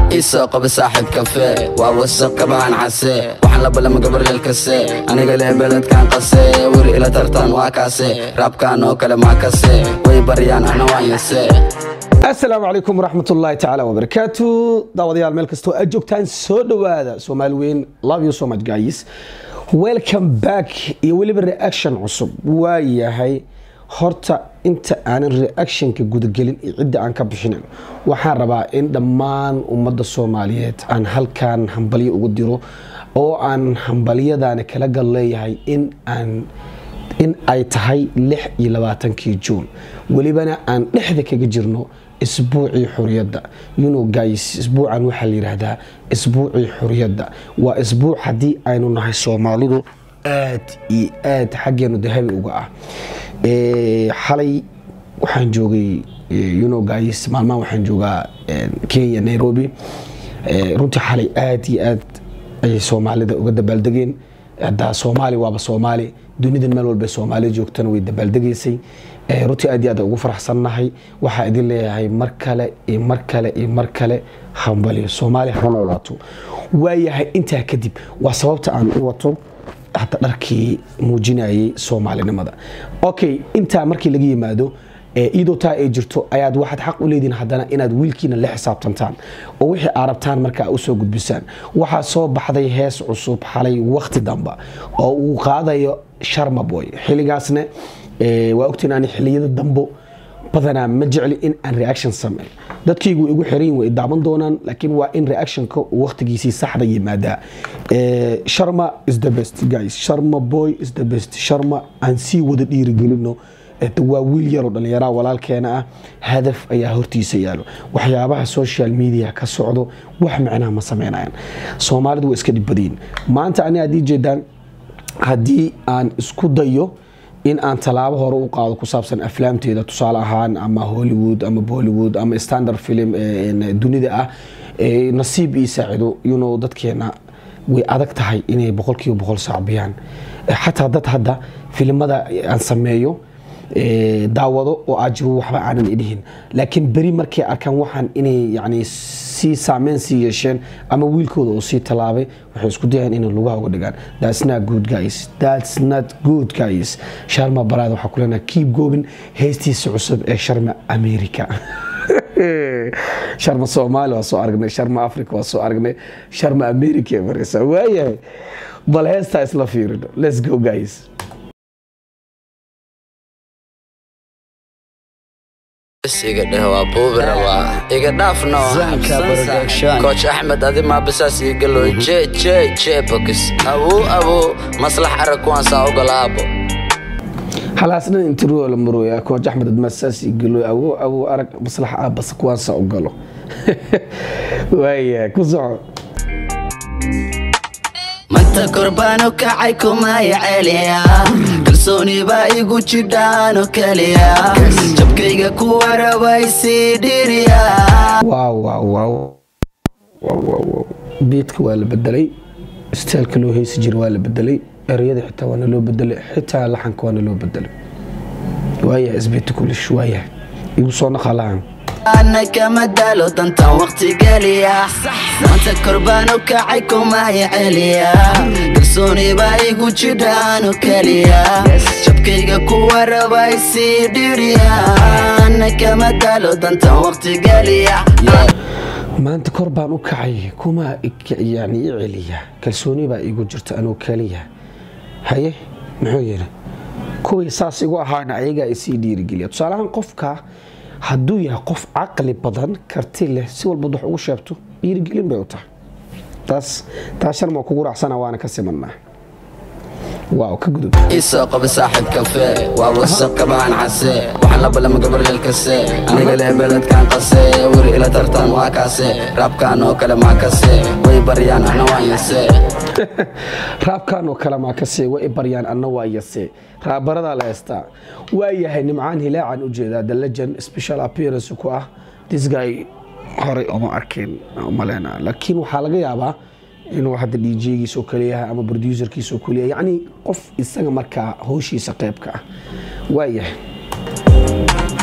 isoo qaba saaxiib kafe waa wasaq kabahan case waxaan la balama gabaryeel kase aniga leh beledkan qase weri ila tartan waa kaase raabkan oo kale maa kase way baryaan ana waan yase asalaamu calaykum waraxmat ullaahi tacaala wabarakaatu daawadayaal meel kastoo aad joogtaan soo dhowaada soomaali weyn love you so much guys welcome back iyo weliba reaction cusub waa yahay horta inta aanan reactionka gudagelin iyo cidda aan ka bixinin waxaan rabaa in dhammaan ummadda soomaaliyeed aan halkan hambalyo ugu diro oo aan hambalyadaana kala gal leeyahay in aan in ay tahay lix iyo labaatankii juun welibana aan dhexda kaga jirno isbuucii xuriyadda yuno guys isbuucan waxaa la yidhaahdaa isbuucii xuriyadda waa isbuuc haddii aynu nahay soomaalidu aad iyo aad xaggeenu dahabi uga ah xalay waxaan joogay yuno guys maalmahan waxaan joogaa kenya nairobi runtii xalay aad iyo aad ayay soomaalida uga dabaaldegeen haddaa soomaali waaba soomaali dunidan meel walba soomaali joogtana way dabaaldegaysay runtii aad iyo aad ugu faraxsannahay waxaa idin leeyahay mar kale iyo mar kale iyo mar kale hambaliyo soomaali ha noolaato waayahay intaa kadib waa sababta aan u wato hadda dharkii muujinayay soomaalinimada okay intaa markii laga yimaado iyadoo taa ay jirto ayaad waxaad xaq u leedihin haddana inaad wiilkiina la xisaabtantaan oo wixii aad rabtaan markaa usoo gudbisaan waxaa soo baxday hees cusub xalay wakhti damba oo uu qaadayo sharmaboy xilligaasna waa ogtiin aan xilliyada dambo badanaa ma jecli in aan reaction sameyn dadkaygu igu xiran way daaban doonaan laakiin waa in reactionka uu wakhtigiisii saxda yimaadaa sharma is the best guys sharma boy is the best sharma aan sii wada dhiirigelino waa wiil yaroo dhallinyaraa walaalkeena ah hadaf ayaa hortiisa yaalo waxyaabaha social media ka socdo wax macnaha ma sameynayaan soomaalidu waa iska dhibbadayin maanta ani haddii jeedaan haddii aan isku dayo in aan tallaabo hore u qaado ku saabsan aflaamteeda tusaale ahaan ama hollywood ama bollywood ama standard film dunida ah nasiib ii saacido yuno dadkeena way adag tahay inay boqolkiiba boqol saacbiyaan xataa dad hadda filimada aan sameeyo daawado oo ajibo waxba aanan idhihin laakiin beri markay arkaan waxaan inay yani sii saameyn sii yeesheen ama wiilkooda uu sii tallaabay waxay isku dayaan inay lugaha uga dhigaan that's not good guys that's not good guys sharma baraad waxaa ku leenahay keep going heestiisa cusub ee sharma america sharma soomaali waa soo aragnay sharma africa waa soo aragnay sharma america ee mareysa waayahay bal heestaa isla fiirino let's go guys iga dheh waa buubi rabaa iga dhaafno kooch axmed adi maabisaas igaloy je je je bokis awuu awuu maslax arag kuwaan saa ogolaabo halaasnan intiroo la marooya kooch axmed admaasaas igaloy awuu awuu arag maslax aabas kuwaan saa ogalo waaya ku soco manta korbaano kacay kumaya celiya kalsooni baa igu jidhaano keliya jabkayga kuwa rabay sii dhiriya waaw waaw waaw waaw waaw waaw beedka waa la bedelay staalka loo heysi jira waa la bedelay ereyada xitaa waana loo bedelay xitaa laxanka waana loo bedelay waaya isbeeti kulish waaya igu soo naqalahan ana kama daalo dantan waqti geliya maanta korbaano kacay kumaya celiya kalsooni baa igu jidhaano keliya jabkayga kuwa rabay sii dhiriya ana kama daalo dantan waqti geliya maanta kor baan u kacay kuma yani i celiya kalsooni baa igu jirta anuu keliya haye muxuu yidhi kuwii saas igu ahaana ayagaa isii dhiirigeliya tusaalahaan qofka hadduu yahay qof caqli badan karti leh si walbad wax ugu sheegto dhiirigelin bay u tahay taas taas sharma kugu raacsana waana ka simanaa waaw ka gudub isoo qaba saaxiib kafe waa wasaq kabahan case waxaan la balama gabaryeel kase aniga leh beledkan qase weri ila tartan waa kaase raabkan oo kale maa kase way baryaan ana waan yase raabkan oo kale maa kase way i baryaan anna waa yase raabaradaa la heystaa waa yahay nimcaan hilaacan u jeedaa the legend special appearance ku ah this guy horey oma arkin malena laakiin waxaa laga yaabaa inuu hadda djgiisa oo kale yahay ama producerkiisa oo kale yahay yacni qof isaga markaa howshiisa qeybka ah waa yahay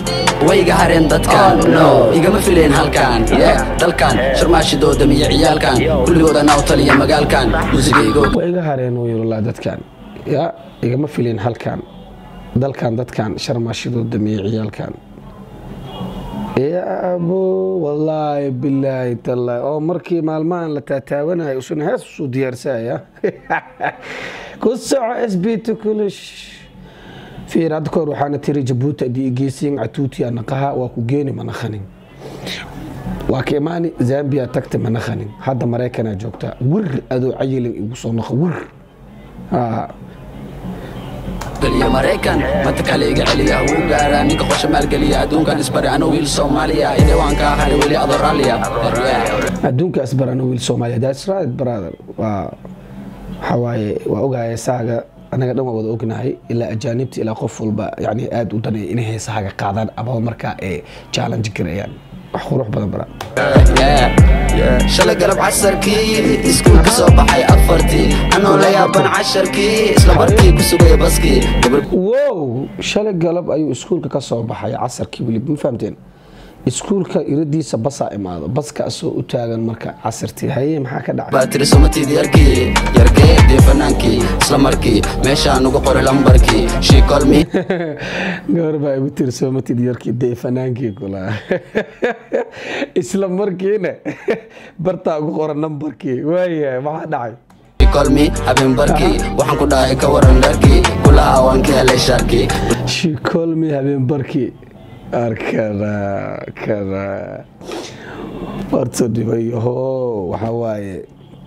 wayga hareen dadkan no igama fileen halkan yeah dalkan sharmaashidooda miyo ciyaalkan kulligooda naaw taliya magaalkan muusigaygo waa iga hareen uu yiri dadkan ya igama filin halkan dalkan dadkan sharmaashidoo dameeyey ciyaalkan ya abo wallaahi bilaahi tallaahi oo markii maalmahan la taataawanayo usuna hees usuu diyaarsaya ku soco s b tukulish fiir hadda kahor waxaana tiri jabuuti haddii igeysiin catuuti anaqaha waa ku geeni manakhanin waa ka imaani zambia tagta manakhanin hadda maraykanaa joogtaa wir adoo cayilin igu soo noqo wir Ah, geliya maraykan manta kale iga celiya wuu gaaraa ninka qosha maalgeliya adduunkan isbari ano wiil soomaaliya idhewaanka hari weli adoo raalliya adduunka asbarana wiil soomaaliya that's right brother waa waxaa waaye waa ogaaya saaga anaga dhan waa wada ognahay ilaa ajaanibta ilaa qof walba yani aad u danaya inay heesahaga qaadaan amaba markaa ee challenge garayaan wax qurux badan bara shalay galab casarkii iskuulka soo baxay afartii anoo la yaaban casharkii isla markii ku sugaya baskii gabar wow shalay galab ayuu iskuulka ka soo baxay casarkii weliba ma fahamteen iskuulka iradiisa basaa imaado baskaasoo u taagan marka casartii haye maxaa ka dhacay baa tiri somatid yarkii yarkee dee fanaankii isla markii meeshaan ugu qoray lambarkii she call me gabar baa igu tiri soomatid yarkii dee fanaankii kula isla markiina bartaa ugu qoran nambarkii waaya maxaa dhacay she call me habeen barkii waxaan ku dhahay ka waran dharkii kulaha waan ka helay shaarkii she call me habeen barkii arkana kana horta dhibayaho waxaa waaye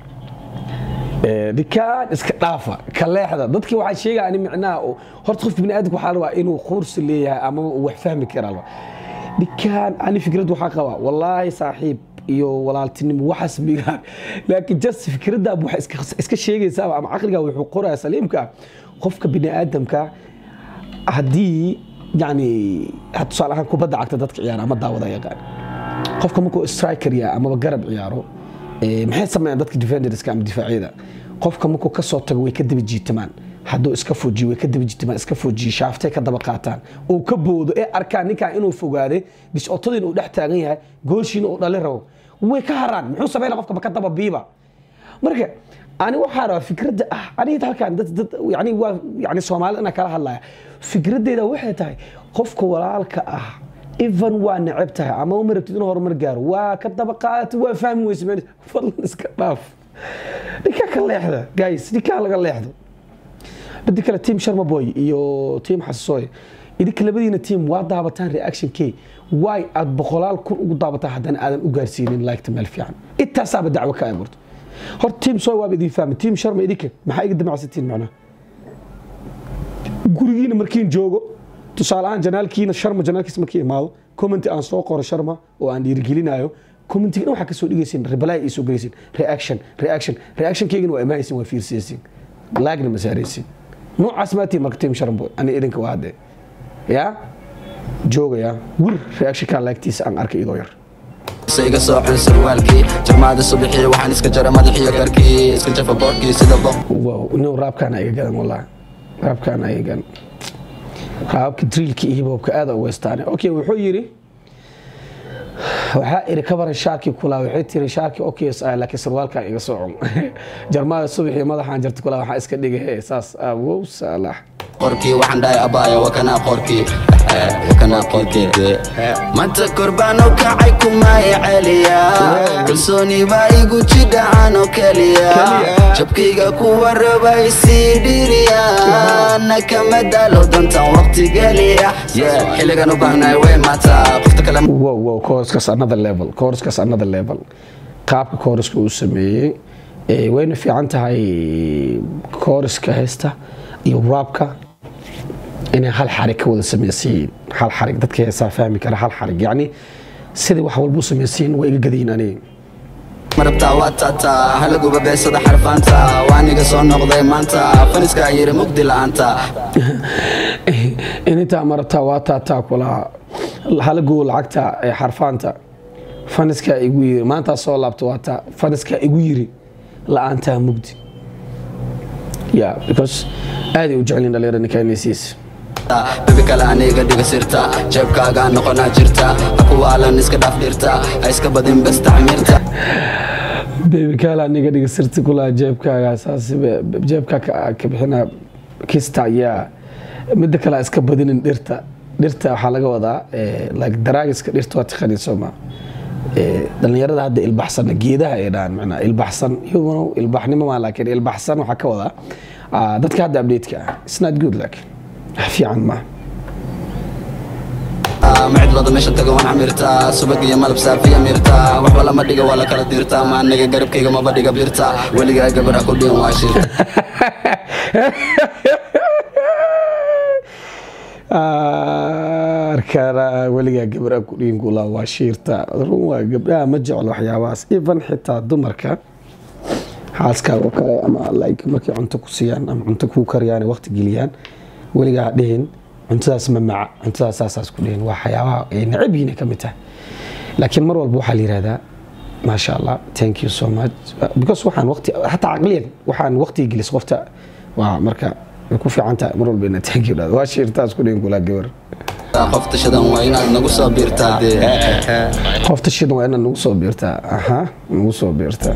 dhikaan iska dhaafa ka leexda dadkii waxaa sheegaya ani micnaha oo- horta qofka bini aadamka waxaa rabaa inuu quursi leeyahay ama uu wax fahmi karaa rabaa dhikaan ani fikrad waxaa qabaa wallaahi saaxiib iyo walaaltinimo waxaas migaan laakiin just fikraddaa waxa iska- iska sheegaysaa ama caqligaa wuxuu qoraya saliimka ah qofka bini aadamka haddii yani had tusaale ahaan kubadda cagta dadka ciyaara ama daawada yaqaan qofka markuu striker yahay amaba garab ciyaaro eh, maxay sameeyaan dadka defenderska ama difaacyada qofka markuu ka soo tago way ka daba jiitamaan hadduu iska fujiyo way ka daba jiitamaan iska fujiyo shaaftay ka daba qaataan uu ka boodo ee arkaan ninkan inuu fogaaday discotadiin uu dhex taagan yahay gooshiina uu dhali rabo way ka haraan muxuu sameynaya qofka baka daba biiba marka ani waxaa rabaa fikradda ah aniga halkan dad dad yani waa yani soomaalida inaan kala hadlaya fikraddeeda waxay tahay qofka walaalka ah even waa neceb tahay ama uma rabtid inuu horumar gaaro waa ka daba qaadatay waa fahmi weyse meel fadlan iska dhaaf ninkaa ka leexda guys ninkaa laga leexdo badi kale team sharma boy iyo team xasooy idinka labadiina team waa daabataan reaction k waay aad boqolaal kun ugu daabataan haddana aadan u gaarsiinin liketa meel fiican intaasaaba dacwo ka abuurto horta team soy waaba idin fahmay team sharma idinka maxaa iga damacsatiin macnaha gurigiina markiin joogo tusaale ahaan janaalkiina sharma janaalkiisa markii imaado commenti aan soo qoro sharma oo aan dhiirigelinayo commentigana waxaa kasoo dhigaysin reply ii soo gelaysin reaction reaction reactionkaygana waa imaanaysin waa fiirsaysin laagna ma saaraysin noocaas maatiin marka team sharma ani idinka waa hadde yaa joogaya wir reactionkaa laagtiisa aan arkay idoo yar se iga soo xun sarwaalkii jarmaada subaxii waxaan iska jara madaxiyo garkii iska jafa boorkii sida boq wow nin raabkaana iga gadan wallahi raabkaana iga gadan raabka driilka iyo hibhopka aada uga istaane okay wuxuu yidhi waxaa iri ka baran shaarkii kulaa waxay tiri shaarkii oks ah laakiin sarwaalkan iga soo cun jarmaada subaxii madaxaan jarta kulaa waxaa iska dhigay he saas ah wow saalax qorkii waxaan dhahay abaayo wakanaa qorkii wakanaa qorkii manta korbaan u kacay kumay celiya kalsooni baa igu jidhacan oo keliya jabkayga kuwa rabay sii dhiriya nakama daalo dantan waqti geliya xilligan u baahnahay way maataa qofta kale wow wow kooraskaas another level kooraskaas another level qaabka kooraska uu sameeyey eh, wayna fiican tahay kooraska heesta iyo raabka inay hal xarig ka wada samaysiin hal xarig dadka heesaa fahmi kara hal xarig yacni sidai wax walba u samaysiin waa iga gadayin aniga marabtaa waa taataa halaguba beesada xarfaanta waa niga soo noqday maanta faniskaa yiri mugdi la'aanta inintaa marabtaa waa taataa kulaa halagow lacagta ee xarfaanta faniskaa igu yiri maantaa soo laabta waa taa faniskaa igu yiri la'aantaa mugdi ya because aaday u jecelin dhalinyarada ninkaanaysiis bebi kale aniga dhiga sirta jeebkaagaa noqonaa jirta ha kuwaalan iska dhaaf dhirta ha iska badin bes tacmiirta bebi kaala aniga dhiga sirti kulaa jeebkaaga saas jeebkaa ka bixina kista ayaa midda kale ha iska badinin dhirta dhirta waxaa laga wadaa like daraagiska dhirta waa taqaaniin sooma dhalinyarada hadda ilbaxsana geedaha ay dhahaan macnaa ilbaxsan iyaguna ilbaxnimo maa laakiin ilbaxsan waxaa ka wadaa dadka hadda update-ka ah it's not good laakiin wax fiican maaha macid meesha taga waan camirtaa subag iyo malab saafiya mirta waxba lama dhiga waa la kala dirtaa ma aniga garabkayga maba dhiga birta weligaa gabadha ku dhiin waa shir arkana weligaa gabadha ku dhiin kula waa shiirta run waa gabdhaha ma jeclo waxyaabahaas even xitaa dumarka xaaskaaga oo kale ama like markay cunto ku siiyaan ama cunto kuu kariyaan waqti geliyaan weligaa ha dhihin cuntadaas ma maca cuntadaas saasaas ku dhihin waa waxyaabaha ay necab yihiin ka mid tahay laakiin mar walba waxaa la yihahdaa maasha allah thank you so much because waxaan waqti xataa caqliyan waxaan waqtiga gelis qofta waa marka way ku fiican tahay mar walba inaad thank you dhahdo waa shiirtaas ku dhihin kulaa gabar qofta shadan waa inaad nagu soo biirtaa qofta shidan waa inaad nagu soo biirtaa aha nagu soo biirtaa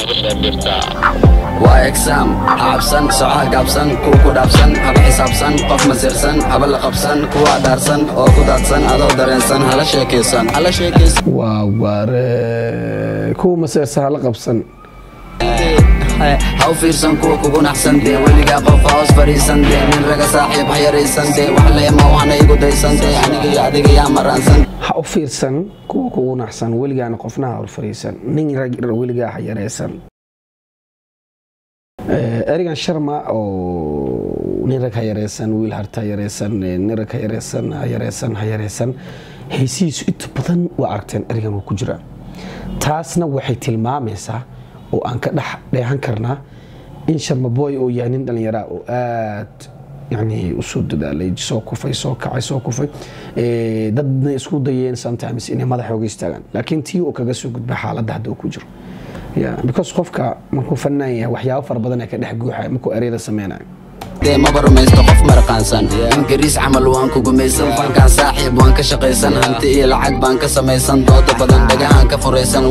waa exam cabsan socaha gaabsan kuwa ku dhaabsan haba xisaabsan qof masirsan haba la qabsan kuwa dhaarsan oo ku daadsan adoo dareensan hala sheekaysan hala sheekaysan waa waare kuwa maseersa hala qabsan ha u fiirsan kuwa kugu naxsan dee weligaa qof hoos fadhiisan dee nin raga saaxiib ha yaraysan dee wax leema waxna igu daysan dee aniga iyo adiga yaa maraansan ha u fiirsan kuwa kugu naxsan weligaana qofna ha horfariisan nin rag weligaa ha yaraysan erigan sharma oo nin rag ha yareysan wiil harta ha yareysan nin rag ha yareysan ha yareysan ha yareysan heesihiisu inta badan waa aragteen erigan waa ku jira taasna waxay tilmaamaysaa oo aan ka dhex dheehan karnaa in sharmaboy oo yahay nin dhallinyaraa oo aad yani usoo dadaalay soo kufay soo kacay soo kufay dadna isku dayeen sometimes inay madaxa oga istaagaan laakiin tii uu kaga soo gudba xaaladda hadda uu ku jiro because qofka markuu fanaan yahay waxyaabo fara badan ee ka dhex guuxaya markuu ereyada sameynayo dee maba rumaysto qof marqaansan ingiriis camal waan ku gumaysan fankaan saaxiib waan ka shaqaysan hanti iyo lacag baan ka samaysan dooda badan dhagahaan ka furaysan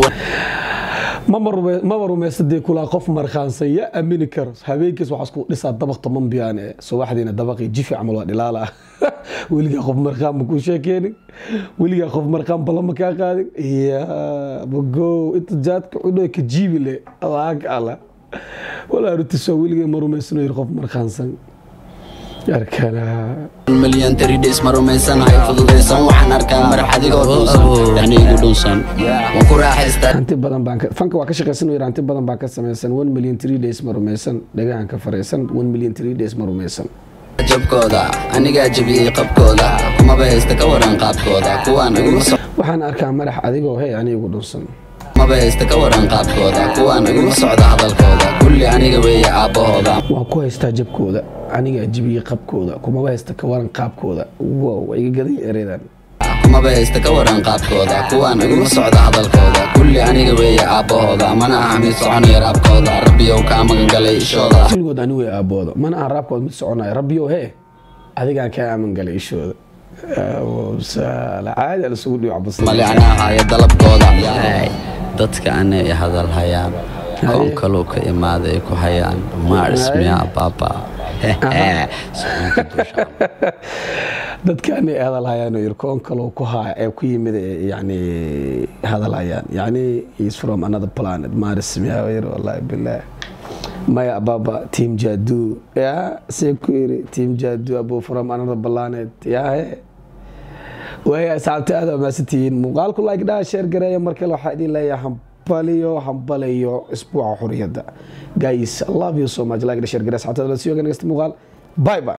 maba rumaysta dee kulaa qof markhaansan ya aamini karo habeenkiis waxaa isku dhisaa dabaq toban biyaan ee subaxdiina dabaqii jifi camal waa dhilaala weligaa qof markhaan ma kuu sheekeenin weligaa qof markhaan bala ma kaa qaadin ya bagow inta jaadka cudho ka jiibi le alaag ala walaa rutisoo weligay ma rumaysano yiri qof markhaansan arkana milyan tridis ma rumaysan hay fududaysan waxaan arkaa marax adigoo dhunsan yani igu dhunsan waan ku raaxaystaa hanti badan baan fanka waa ka shaqaysan yiri hanti badan baan ka samaysan one million three days ma rumaysan dhagahan ka faraysan one million three days ma rumaysan jabkooda anigaa jabiyey qabkooda kumaba haysta ka waran qaabkooda kuwaan iguma so waxaan arkaa madax adigoo hey ani igu dhunsan maba haysta ka waran qaabkooda kuwaan iguma socda hadalkooda kulli aniga weeye aabbahooda waan ku haystaa jabkooda anigaa jibiyey qabkooda kumaba haysta ka waran qaabkooda wow waa iga gaday eredan kumaba haysta ka waran qaabkooda kuwaan iguma socda hadalkooda kulli aniga weeye aabbahooda mana aha mid soconaya raabkooda rabbiyow kaa magangalay ishooda kulligood ani way aabbooda mana aan raabkood mid soconaya rabbiyow hee adigaan kaa aamin galay ishooda caadi alasugu dhiic male anaa haya dalabkooda dadka anay hadal hayaan qoon kaluu ka imaaday ku hayaan maarismiya baaba dadka anay hadal hayaan oo yirkoon kaloo ku haya ee ku yimid yani hadal hayaan yani is from another planet maarismiya yir wallahi billaah maya baba team jadu ya see ku yiri team jadu abu from another planet ya waaya asxaabta aad amaasatihiin muuqaalku like dhaha sheer gareeya markale waxaa idin leeyahay hambaliyo hambalayo isbuuca xuriyadda guys i love you so much like share gareeya asxaabta la sii oga nagasta muuqaal bye bye